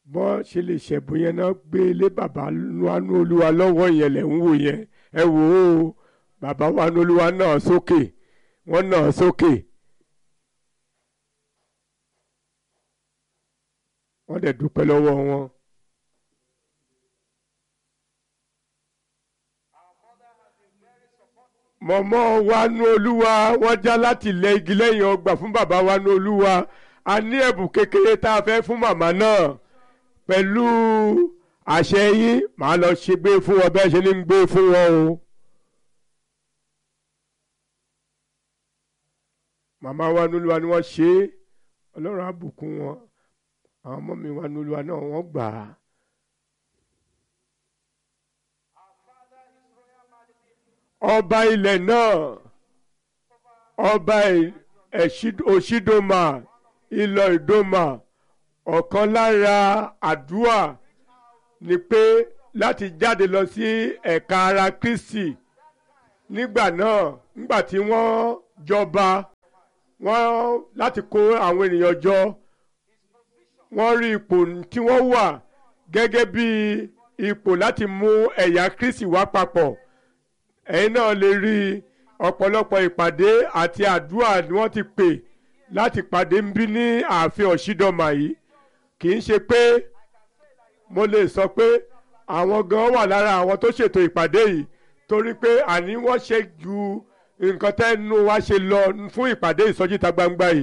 bọ́n ṣe lè ṣẹ̀bùn yẹn náà gbé lé bàbá wánú olúwa lọ́wọ́ yẹn lẹ̀ ń wò yẹn ẹ wò ó bàbá wánú olúwa náà sókè wọ́n náà sókè. wọ́n dẹ̀ dúpẹ́ lọ́wọ́ wọn. mọ̀mọ́ wánú olúwa wọ́n já láti lẹ igi lẹ́yìn ọgbà fún bàbá wánú olúwa a ní ẹ̀bùn kékeré tá a fẹ́ fún màmá náà pẹ̀lú àṣẹ yín màá lọ ṣe gbé fún wọn bẹ́ẹ̀ ṣe ní gbé fún wọn o. màmá wánú olúwa ni wọ́n ṣe é ọlọ́run á bùkún wọn àwọn ọmọ mi wánú olúwa náà wọ́n gbà á. ọba ilẹ̀ náà ọba òṣìdọ́mà ìlọ ìdọ́mà ọ̀kan lára àdúrà ni pé láti jáde lọ sí ẹ̀ka ara Kristi nígbà náà nígbà tí wọ́n jọba wọ́n láti kó àwọn ènìyàn jọ wọ́n rí ipò tí wọ́n wà gẹ́gẹ́ bí ipò láti mú ẹ̀yà Kristi wá papọ̀ ẹ̀yin náà lè rí ọ̀pọ̀lọpọ̀ ìpàdé àti àdúrà ni wọ́n ti pè láti pàdé ń bí ní ààfin ọ̀ṣídọ́mà yìí kì í ṣe pé mo lè sọ pé àwọn gan wà lára àwọn tó ṣètò ìpàdé yìí torí pé àní wọ́n ṣe ju nǹkan tẹ́nu wa ṣe lọ fún ìpàdé ìsọjí ìta gbangba yìí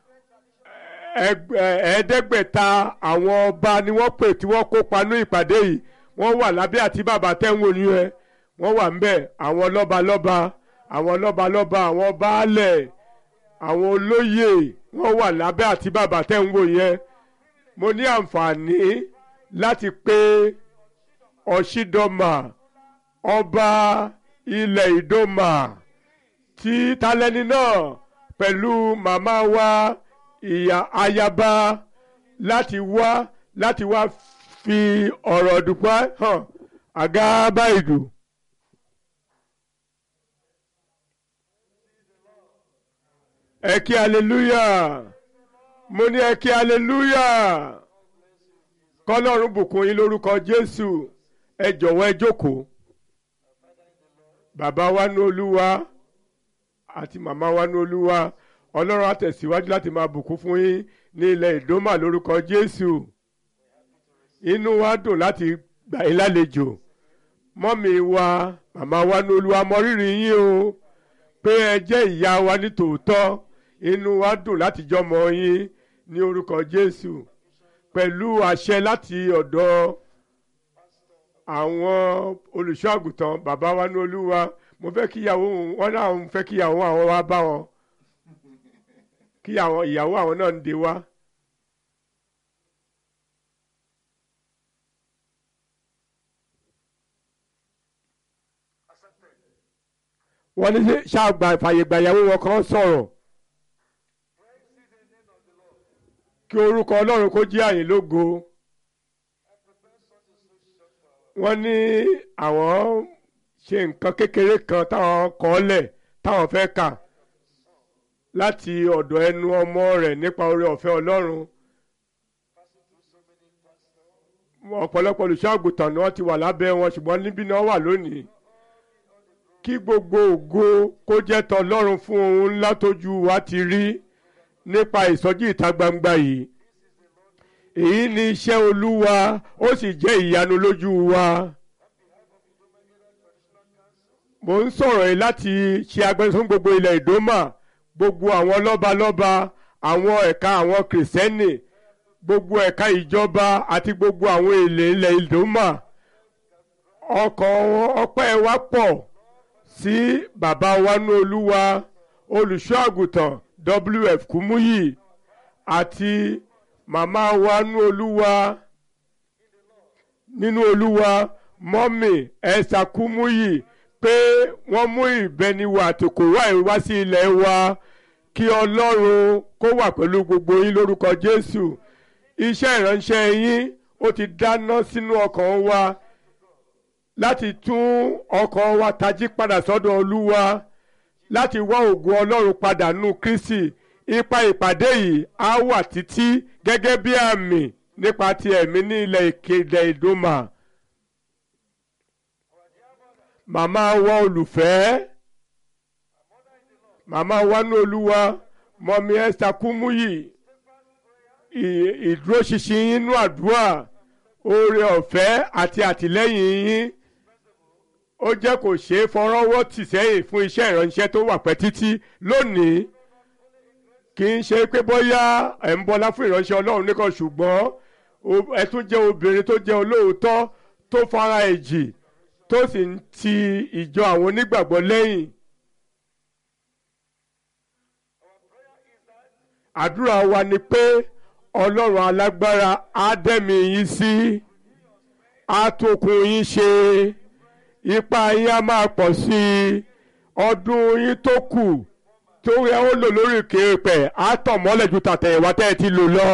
ẹ̀ẹ́dẹ́gbẹ̀ta àwọn ọba ni wọ́n pè tí wọ́n kópa ní ìpàdé yìí wọ́n wà lábẹ́ àti bàbá tẹ́wọ̀n ní ẹ wọ́n wà ńbẹ̀ àwọn lọ́balọ́ba àwọn lọ́balọ́ba àwọn baálẹ̀ àwọn olóyè wọ́n wà lábẹ́ àti bàbá tẹ́ ń wò yẹn mo ní àǹfààní láti pé ọ̀ṣídọ́mà ọba ilẹ̀ ìdọ́mà tí talẹ́ni náà pẹ̀lú màmá wa ìyá ayaba láti wá láti wá fi ọ̀rọ̀ dùpá hàn àga báyìí ẹ kí hallelujah mo ní ẹ kí hallelujah kọ́lọ́run bùkún yín lórúkọ jésù ẹ jọ̀wọ́ ẹ jókòó bàbá wa ní olúwa àti màmá wa ní olúwa ọlọ́run á tẹ̀síwájú láti máa bùkún fún yín ní ilẹ̀ ìdómà lórúkọ jésù inú wa dùn láti gbà yín lálejò mọ́mì wa màmá wa ní olúwa mọ rírì yín o pé ẹ jẹ́ ìyá wa ní tòótọ́ inú wa dùn láti jọmọ yín ní orúkọ jésù pẹ̀lú àṣẹ láti ọ̀dọ̀ àwọn olùṣọ́ àgùntàn bàbá wa ní olúwa mo fẹ́ kí ìyàwó wọn náà ń fẹ́ kí ìyàwó àwọn wá bá wọn kí ìyàwó àwọn náà ń de wá. wọ́n ní ṣáàgbà fàyègbà ìyàwó wọn kan sọ̀rọ̀ kí orúkọ ọlọ́run kó jẹ́ àyìn lógo wọ́n ní àwọn ṣe nǹkan kékeré kan táwọn kọ́ lẹ̀ táwọn fẹ́ kà láti ọ̀dọ̀ ẹnu ọmọ rẹ̀ nípa oore ọ̀fẹ́ ọlọ́run ọ̀pọ̀lọpọ̀ olùṣọ́ àgùntàn ni wọ́n ti wà lábẹ́ wọn ṣùgbọ́n níbí ni wọ́n wà lónìí kí gbogbo ògo kó jẹ́ tọlọ́run fún ohun ńlá tójú wa ti rí nípa ìsọjí ìta gbangba yìí èyí ni iṣẹ́ olúwa ó sì jẹ́ ìyanu lójú wa mo ń sọ̀rọ̀ yìí láti ṣe agbẹnusọ gbogbo ilẹ̀ ìdómà gbogbo àwọn lọ́balọ́ba àwọn ẹ̀ka àwọn kìrìsìtẹ́nì gbogbo ẹ̀ka ìjọba àti gbogbo àwọn èlé ilẹ̀ ìdómà ọkàn ọpẹ́ wa pọ̀ sí bàbá wa ní olúwa olùṣọ́ àgùntàn wf kúmúyì àti màmá wa ní olúwa nínú olúwa mọ́mì ẹ̀sà kúmúyì pé wọ́n mú ìbẹniwò àtòkò wá ìwá sí ilẹ̀ wa kí ọlọ́run kó wà pẹ̀lú gbogbo yín lórúkọ jésù iṣẹ́ ìránṣẹ́ yín ó ti dáná sínú ọkàn wa láti tún ọkàn wa tají padà sọ́dọ̀ olúwa láti wá ògo ọlọ́run padà nù kristi ipa ìpàdé yìí á wà títí gẹ́gẹ́ bí àmì nípa ti ẹ̀mí ní ilẹ̀ ìkéde ìdómà màmá wa olùfẹ́ màmá wa ní olúwa mọ̀mí Esther Kúmúyì ìdúróṣinṣin inú àdúrà oore ọ̀fẹ́ àti àtìlẹ́yìn yín ó jẹ́ kò ṣeé fọwọ́rọ́ tì sẹ́yìn fún iṣẹ́ ìránṣẹ́ tó wà pẹ́ títí lónìí kì í ṣe pé bóyá ẹ̀ ń bọlá fún ìránṣẹ́ ọlọ́run nìkan ṣùgbọ́n ẹ tún jẹ́ obìnrin tó jẹ́ olóòótọ́ tó fara ẹ̀jì tó sì ń ti ìjọ àwọn onígbàgbọ́ lẹ́yìn. àdúrà wa ni pé ọlọ́run alágbára á dẹ́mi yín sí á tókun yín ṣe ipa yín á máa pọ̀ sí i ọdún yín tó kù tó yẹ ó lò lórí kéèpẹ̀ á tàn mọ́lẹ̀ ju tàtẹ̀yìnwá tẹ́ ẹ ti lò lọ.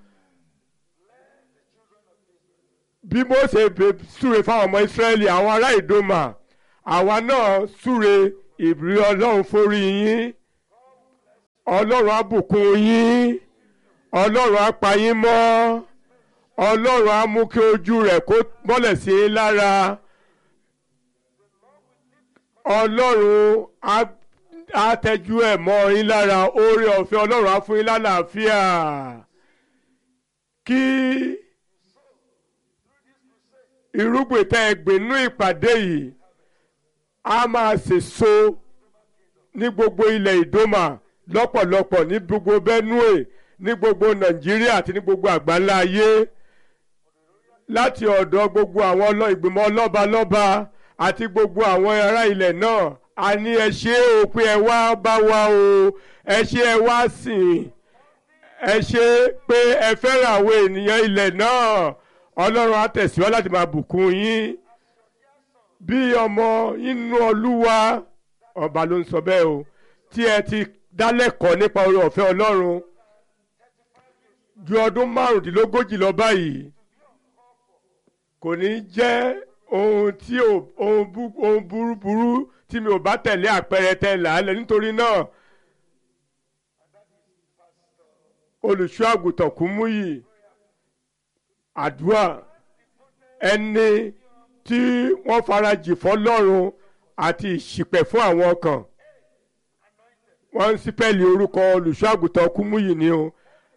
bí Mósè súre fáwọn ọmọ Ísírẹ́lì àwọn ará ìdòmà àwa náà súre ìbírí ọlọ́run forí yín ọlọ́run á bùkún yín ọlọ́run á pa yín mọ́ ọlọ́run á mú kí ojú rẹ̀ kó mọ́lẹ̀ sí i lára ọlọ́run á tẹ́jú ẹ̀ mọ́ yín lára oore ọ̀fẹ́ ọlọ́run á fún yín lálàáfíà kí irúgbìn tẹ́ ẹ gbìn nínú ìpàdé yìí á máa sèso ní gbogbo ilẹ̀ ìdómà lọ́pọ̀lọpọ̀ ní gbogbo Benue ní gbogbo Nàìjíríà àti ní gbogbo àgbáńlá ayé láti ọ̀dọ̀ gbogbo àwọn ìgbìmọ̀ lọ́balọ́ba àti gbogbo àwọn ará ilẹ̀ náà a ní ẹ ṣé o pé ẹ wá bá wa o ẹ ṣé ẹ wá sìn ẹ ṣé pé ẹ fẹ́ràn àwọn ènìyàn ilẹ̀ náà Ọlọ́run á tẹ̀síwá láti máa bùkún yín bí ọmọ inú Olúwa ọba ló ń sọ bẹ́ẹ̀ o tí ẹ ti dálẹ́kọ̀ọ́ nípa oore ọ̀fẹ́ Ọlọ́run ju ọdún márùndínlógójì lọ báyìí kò ní jẹ́ ohun tí ohun burúburú tí mi ò bá tẹ̀lé àpẹẹrẹ tẹ làálẹ̀ nítorí náà olùṣọ́ àgùntàn Kúmúyì àdúrà ẹni tí wọ́n farajì fọ́lọ́run àti ìṣìpẹ̀ fún àwọn ọkàn wọ́n ń sípẹ́lì orúkọ olùṣọ́ àgùntàn Kúmúyì ni o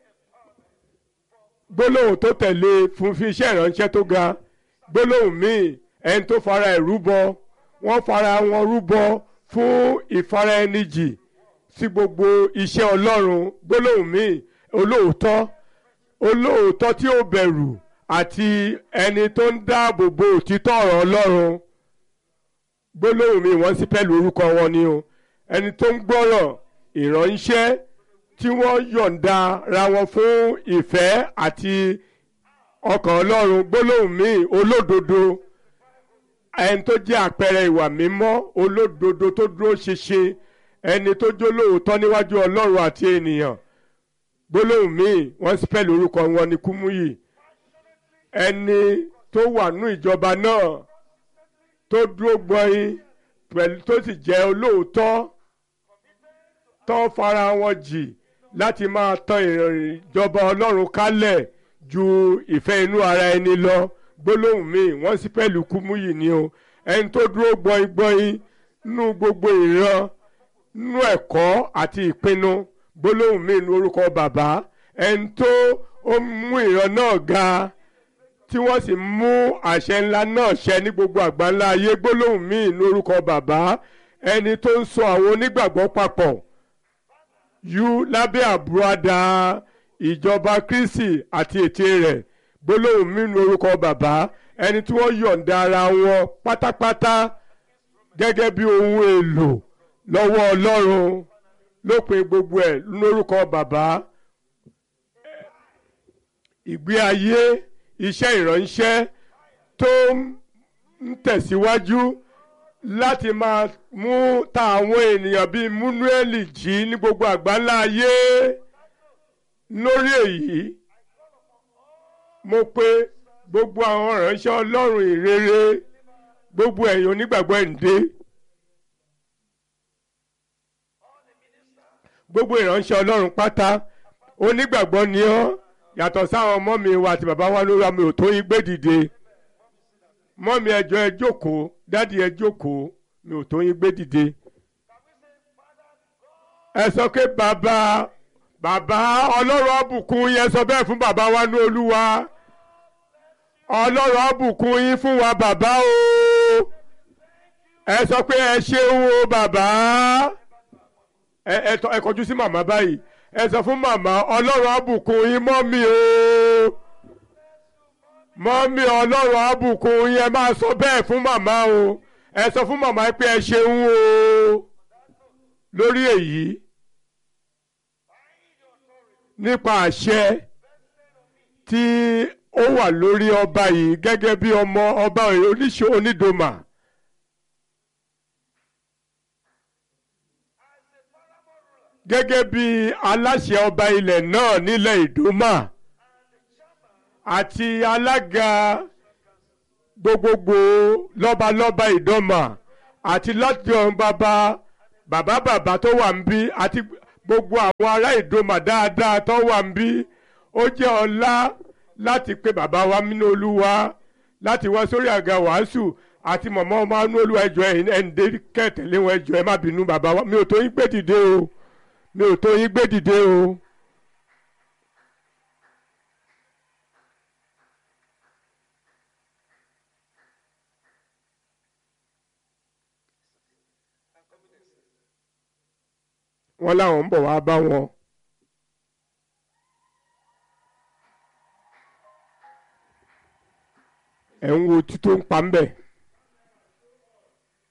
gbólóhùn tó tẹ̀lé fún fi iṣẹ́ ìránṣẹ́ tó ga gbólóhùn míì ẹni tó fara ẹ̀ rúbọ wọ́n fara wọn rúbọ fún ìfara ẹni jì sí gbogbo iṣẹ́ Ọlọ́run gbólóhùn míì olóòótọ́ olóòótọ́ tí ó bẹ̀rù àti ẹni tó ń dáàbò bo òtítọ́ ọ̀rọ̀ Ọlọ́run gbólóhùn míì wọ́n sì pẹ̀lú orúkọ wọn ni o ẹni tó ń gbọ́rọ̀ ìránṣẹ́ tí wọ́n yọ̀ǹda ra wọn fún ìfẹ́ àti ọkàn ọlọ́run gbólóhùn míì olódodo ẹni tó jẹ́ àpẹẹrẹ ìwà mímọ́ olódodo tó dúró ṣinṣin ẹni tó jólóòótọ́ níwájú ọlọ́run àti ènìyàn gbólóhùn míì wọ́n spẹ́lì orúkọ wọn ní Kúmúyì ẹni tó wà nú ìjọba náà tó dúró gbọ́yìn pẹ̀lú tó sì jẹ́ olóòótọ́ tó fara wọn jì láti máa tan ìjọba ọlọ́run kálẹ̀ ju ìfẹ́ inú ara ẹni lọ gbólóhùn míì wọ́n sì pẹ̀lú Kúmúyì ni o ẹni tó dúró gbọ́yìn gbọ́yìn nínú gbogbo ìran nínú ẹ̀kọ́ àti ìpinnu gbólóhùn míì ní orúkọ bàbá ẹni tó ó mú ìran náà ga tí wọ́n sì mú àṣẹ ńlá náà ṣẹ ní gbogbo àgbáńlá ayé gbólóhùn míì ní orúkọ bàbá ẹni tó ń so àwọn onígbàgbọ́ papọ̀ yú lábẹ́ àbúradà ìjọba Kristi àti ète rẹ̀ gbólóhùn míì ní orúkọ bàbá ẹni tí wọ́n yọ̀ǹda ara wọn pátápátá gẹ́gẹ́ bí ohun èlò lọ́wọ́ Ọlọ́run lópin gbogbo ẹ̀ lórúkọ bàbá ìgbé ayé iṣẹ́ ìránṣẹ́ tó ń tẹ̀síwájú láti máa mú ta àwọn ènìyàn bíi múnúẹ́lì jí ní gbogbo àgbáńlá ayé lórí èyí mo pè gbogbo àwọn ìránṣẹ́ Ọlọ́run ìrere gbogbo ẹ̀yin onígbàgbọ́ ẹ̀ǹdé gbogbo ìránṣẹ́ Ọlọ́run pátá onígbàgbọ́ ni ọ́ yàtọ̀ sáwọn mọ́mí wa àti bàbá wa lórí àmì òtó yín gbé dìde mọ́mí ẹjọ́ ẹ jókòó dádì ẹ jókòó mi ò tó yín gbé dìde ẹ sọ pé bàbá bàbá ọlọ́run àbùkún yẹn sọ bẹ́ẹ̀ fún bàbá wa ní olúwa ọlọ́run àbùkún yín fún wa bàbá o ẹ sọ pé ẹ ṣeun o bàbá ẹ ẹ tọ ẹ kọjú sí màmá báyìí ẹ sọ fún màmá ọlọ́run àbùkún yín mọ́ mi o mọ́ mi ọlọ́run àbùkún yín ẹ máa sọ bẹ́ẹ̀ fún màmá o ẹ sọ fún màmá pé ẹ ṣeun o lórí èyí nípa àṣẹ tí ó wà lórí ọba yìí gẹ́gẹ́ bí ọmọ ọba oníṣẹ́ onídòmà. gẹ́gẹ́ bí aláṣẹ ọba ilẹ̀ náà nílẹ̀ ìdòmà àti alága gbogbogbò lọ́balọ́ba ìdọ́mà àti láti ọ̀hún bàbá bàbá bàbá tó wà ń bí àti gbogbo àwọn ará ìdòmà dáadáa tó wà ń bí ó jẹ́ ọlá láti pe bàbá wa nínú olúwa láti wá sórí àga wàásù àti mọ̀mọ́ ọmọ nínú olúwa ẹjọ́ ẹ̀yìn ẹ̀ǹdé kẹtẹ̀lé wọn ẹjọ́ ẹ má bínú bàbá wa mi ò tó yín gbé dìde o mi ò tó yín gbé dìde o. wọ́n láwọn ń bọ̀ wá bá wọn. ẹ̀ ń wo tító ń pa ń bẹ̀.